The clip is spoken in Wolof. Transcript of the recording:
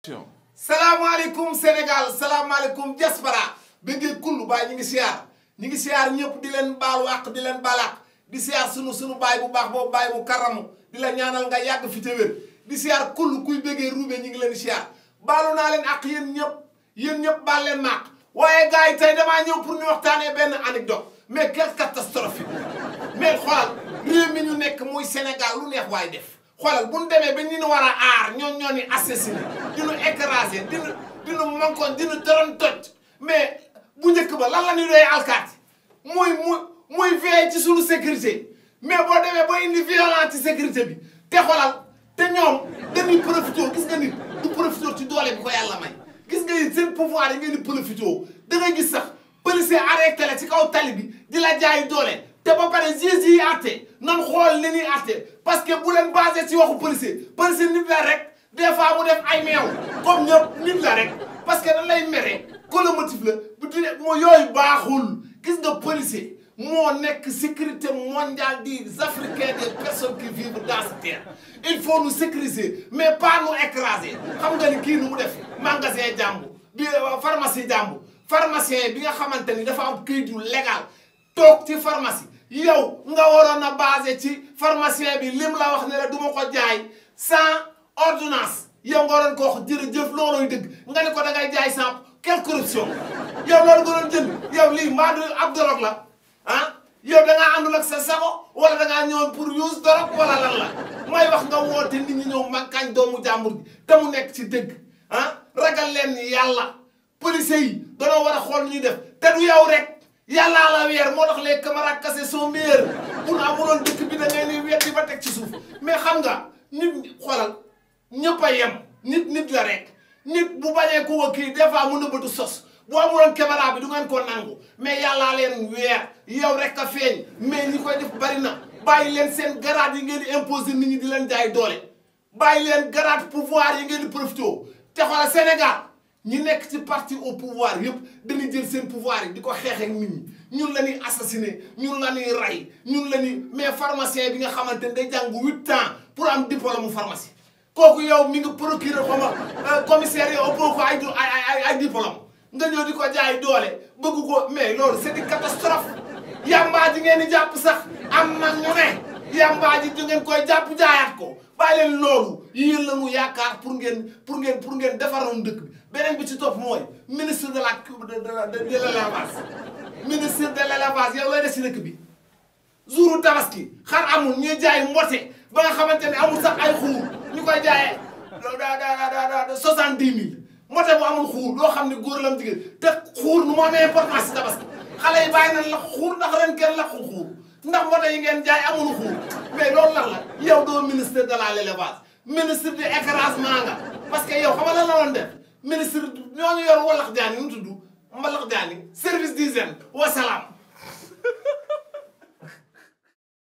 salaamaaleykum Sénégal salaamaaleykum diaspora bëggee kullu baay ñi ngi siyaar ñi ngi siyaar ñëpp di leen baal wàq di leen balaax di siyaar sunu sunu baay bu baax boobu baay bu karamu di la ñaanal nga yàgg fi te wér di siyaar kullu kuy bëggee ruube ñi ngi leen siyaar baalu naa leen ak yéen ñëpp yéen ñëpp baal leen maaq waaye gars yi tey damaa ñëw pour ñu waxtaanee benn anecdote mais quelle catastrophe mais xoolal réew mi ñu nekk muy Sénégal lu neex waay def xoolal bu ñu demee ba ñu war a aar ñoon ñoo ni assassiné dinu écrasé dinu dinu mankoon dinu doron toj mais bu njëkk ba lan la ñuy doy alkaati muy muy muy veillé ci suñu sécurité mais boo demee ba indi violence ci sécurité bi te xoolal te ñoom dañuy profité gis nga nit du profité ci doole bi ko yàlla may gis nga it seen pouvoir yi ngeen di profité da ngay gis sax policier arrêté la ci kaw tali bi di la jaay doole te ba pare juge yi àtte nan xool li ñuy àtte parce que bu leen basé ci waxu policier policier nit la rek des fois mu def ay meew comme ñëpp nit la rek parce que dañ lay mere colomotif la bu di moo yooyu baaxul gis nga policier moo nekk sécurité mondiale des africains des personnes qui vivent dans cette terre il faut nous sécuriser mais pas nous écraser xam nga ni kii nu mu def magasin jàmbu bi pharmacie jàmbu pharmacien bi nga xamante ni dafa am këyit yu légal toog ci pharmacie yow nga waroon a basé ci pharmacien bi lim la wax ne la du ma ko jaay sans ordonnance yow nga waroon ko wax jërëjëf loolooy dëgg nga ne ko da ngay jaay sans quelle corruption yow loolu nga doon jënd yow lii mbaa du ab dorog la ah yow da ngaa àndul ak sa sago wala da ngaa ñëwoon pour use dorog wala lan la may wax nga woote nit ñi ñëw makkañ doomu jàmbur bi te mu nekk ci dëgg ah ragal leen ni yàlla policiers yi danoo war a xool ñuy def te du yow rek yàllaa la weer moo tax les camarades cassés sont meilleurs bu nu amuloon dëkk bi da ngay ni weddi ba teg ci suuf mais xam nga nit xoolal ñëpp a yem nit nit la rek nit bu bañee ko wa kii des fois mu nëbbatu sos bu amuloon caméra bi du ngeen ko nangu mais yàllaa leen weer yow rek a feeñ mais ñi koy def bari na bàyyi leen seen garaat yi ngeen di imposer nit ñi di leen jaay doole bàyyi leen garaat pouvoir yi ngeen di profité te xoolal Sénégal ñi nekk ci parti au pouvoir yëpp dañuy jël seen pouvoir yi di ko xeex ak nit ñi ñun la ñuy assassiné ñun la ñuy rey ñun la ñuy mais pharmacien bi nga xamante ne day jàng huit ans pour am diplôme mu pharmacie kooku yow mi nga procureur xaw ma commissaire yi ëppoo ko ay ay ay diplôme nga ñëw di ko jaay doole bëgg ko mais loolu c'est une catastrophe yambaa ji ngeen di jàpp sax am na ñu ne yambaa ji di ngeen koy jàpp jaayaat ko bàyyi leen loolu yéen la ñu yaakaar pour ngeen pour ngeen pour ngeen defaroon dëkk bi beneen bi ci topp mooy ministre de la de de de l'élevage ministre de l'élevage yow lay des ci dëkk bi jouru tabaski xar amul ñuy jaay mbote ba nga xamante ne amul sax ay xuur ñu koy jaayee da da da soixante dix mille mbote bu amul xuur loo xam ne góor la am jigéen te xuur nu mu amee importance ci tabaski xale yi bàyyi nañ la xuur ndax ren kenn lakkul xuur ndax mbote yi ngeen jaay amul xuur mais loolu lan la yow doo ministre de la l'élevage ministre de écrasement nga parce que yow xam nga lan la woon def ministre ñooñu yor walax jaani nu tudd mbalax jaani service d'hygiène wasalaam